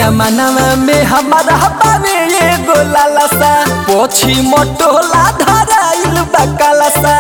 सोया मनवा में हमारा बावे एगो लालसा पोछी मोटोला धराइल बा कालसा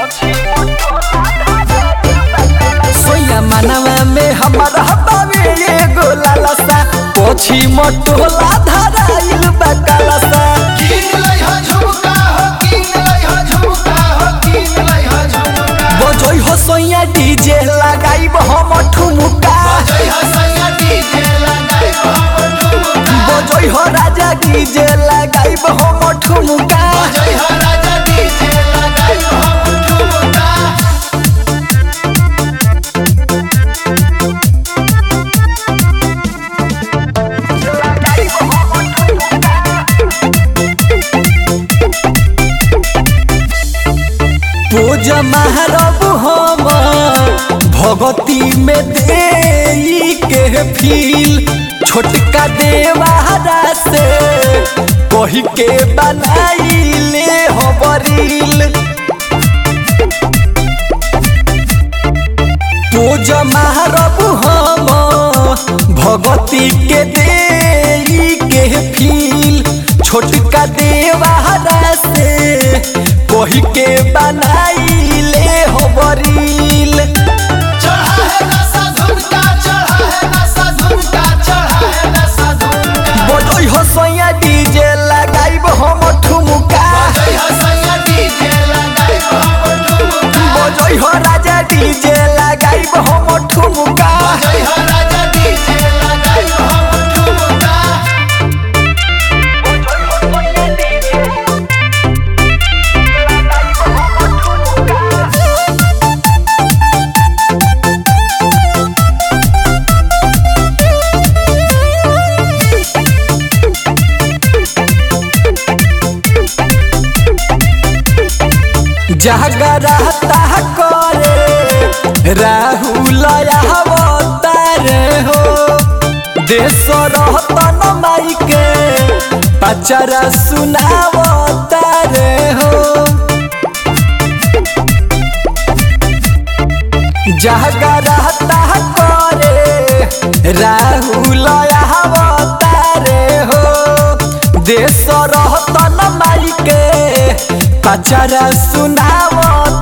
सोया मनवा में हमारा बावे एगो लालसा पोछी मोटोला धराइल बा कालसा कीन लइहा झुमका हो कीन लइहा झुमका हो कीन लइहा झुमका बजोई हो सोया डीजे लगाइब हम ठुमुका जइहा सैया डीजे लगाई हम झुमका बजोई हो राजा डीजे लगाइब हम ठुमुका जइहा राजा डीजे लगाई हम झुमका पूज महारब हम भगती में दे के फील छोटका देवारा से कही के बनाइले हबरील पूज महारब हम भगती के दे के फील छोटका देवारा से कही के बनाइले हबरील चढ़ा है नशा झुमका चढ़ा है नशा झुमका चढ़ा है नशा झुमका बजोई हो सोया डीजे लगाइब हम ठुमुका जइहा सैया डीजे लगाई हम झुमका बजोई हो राजा डीजे लगाइब हम ठुमुका जइहा राजा डीजे लगाई हम झुमका जागरता करे राहुल अवतारे हो देश रहतन माई के पचरा सुनावतारे हो जागरता करे राहुल अवतारे हो देश रहतन माई के पचरा सुनावतारे